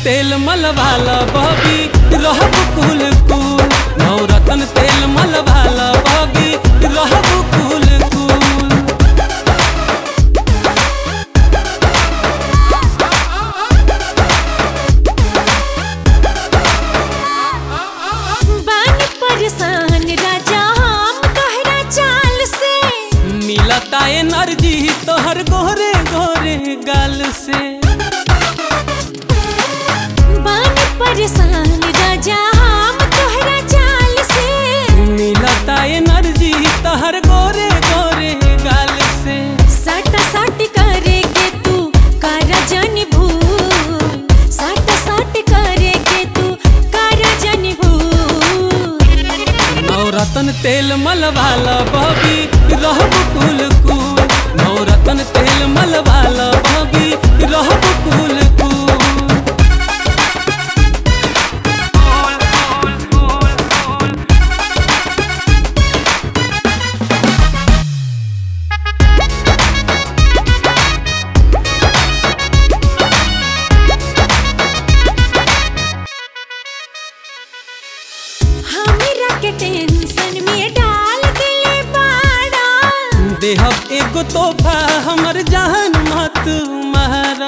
तेल मलवाला बबी रहब कुल कुल नवरत्न तेल मलवाला बबी रहब कुल कुल बानी परेशान राजा हम तोहरा चाल से मिलता एनर्जी तोहर गोरे गोरे गाल से बानी परेशान राजा हम तोहरा चाल से मिलता एनर्जी तोहर गोरे गोरे गाल से साटा साट करे के तू कारा जानी भूल साटा साट करे के तू कारा जानी भूल नवरत्न तेल मलवाला बबी रहब कुल कुल नवरत्न तेल मलवाला बबी रहब कुल कुल हमरा के टेंशन में डाल दिले बाड़ा देहब एगो तोहफा हमर जान मत मारा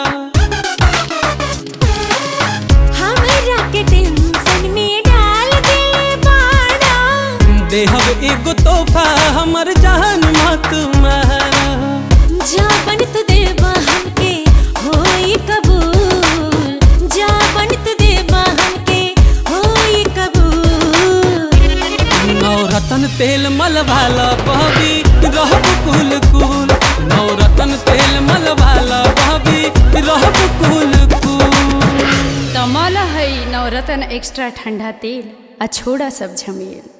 हमरा के टेंशन में डाल दिले बाड़ा देहब एगो तोहफा हमर जान मत मारा जाबन तू देबा हमके होई कबूल जाबन तू देबा हमके होई कबूल नवरत्न तेल मलवाला बबी रहब कुल कुल नवरत्न तेल मलवाला बबी रहब कुल कुल तमल है नवरत्न एक्स्ट्रा ठंडा तेल आ छोड़ा सब झमेल